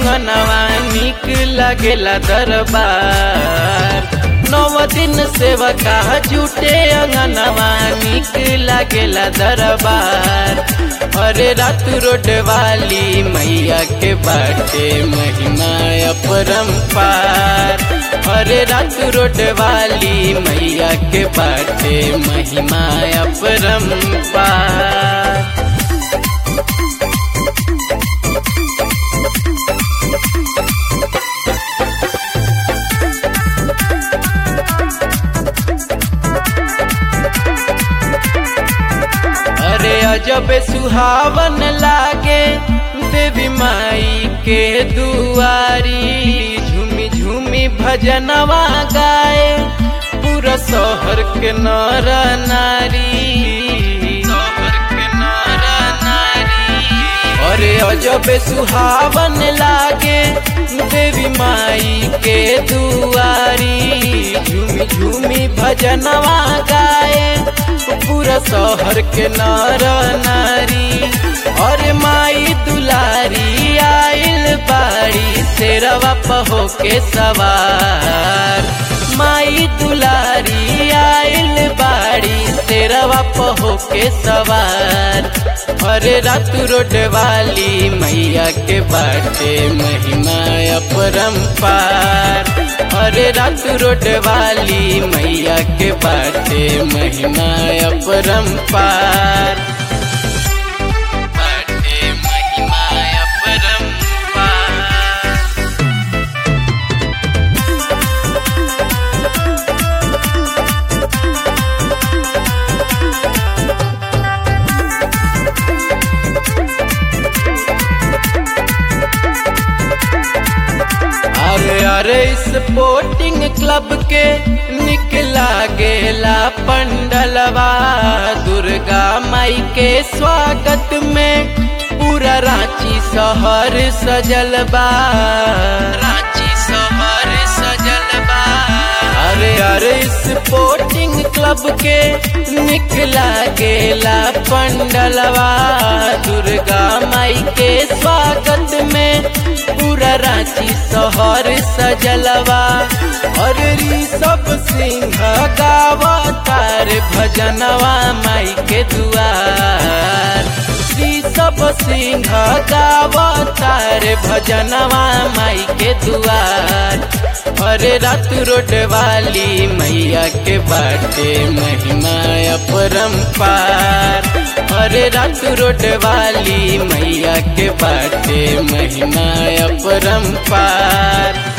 अंगनवा निक लगेला दरबार नौ दिन सेवका जुटे अंगनवा निक लगेला दरबार अरे रात रोड वाली मैया के बाटे महिमा अपरंपार अरे रात रोड वाली मैया के बाटे महिमा अपरंपार अरे अजब सुहावन लागे देवी माई के दुआरी झूमी झूमी भजनवा गाए पूरा शहर के नर नारी शहर के नर नारी अरे अजब सुहावन लागे देवी माई के दुआरी झूमी झूमी भजनवा गाए पूरा शहर के नर नारी और माई दुलारी आइल बाड़ी शेरवा पहो के सवार माई दुलारी आइल बाड़ी शेरवा पहो के सवार अरे रात रोड वाली मैया के बाटे महिमा अपरंपार अरे रात रोड वाली मैया के बाटे महिमा अपरंपार बाटे महिमा अपरंपार अरे अरे स्पोर्टिंग क्लब के निकला गेला पंडलवा दुर्गा माई के स्वागत में पूरा रांची शहर सजलबा रांची शहर सजलबा अरे अरे स्पोर्टिंग क्लब के निकला गेला पंडलवा दुर्गा माई के स्वागत में पूरा रांची शहर सजलवा और सब सिंह गावा तार भजनवा माई के दुआर सब सिंह गावा तार भजनवा माई के दुआर अरे रात रोड वाली मैया के बाटे महिमा अपरंपार अरे रात रोड वाली मैया के बाटे महिमा अपरंपार